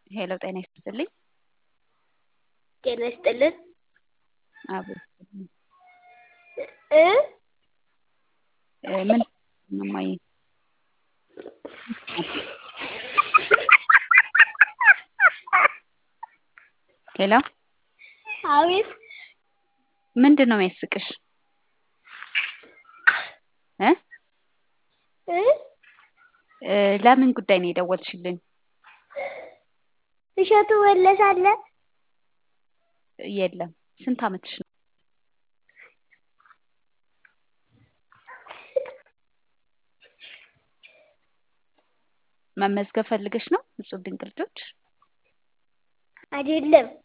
ሄሎ ጤና ይስጥልኝ። ጤና ይስጥልን። አቤት ይስጥልኝ። እ እ ምን እማዬ? ሄሎ አቤት ምንድን ነው የሚያስቅሽ? እ እ እ ለምን ጉዳይ ነው የደወልሽልኝ? እሸቱ መለሰ አለ? የለም። ስንት አመትሽ ነው? መመዝገብ ፈልገሽ ነው? እጹብ ድንቅ ልጆች? አይደለም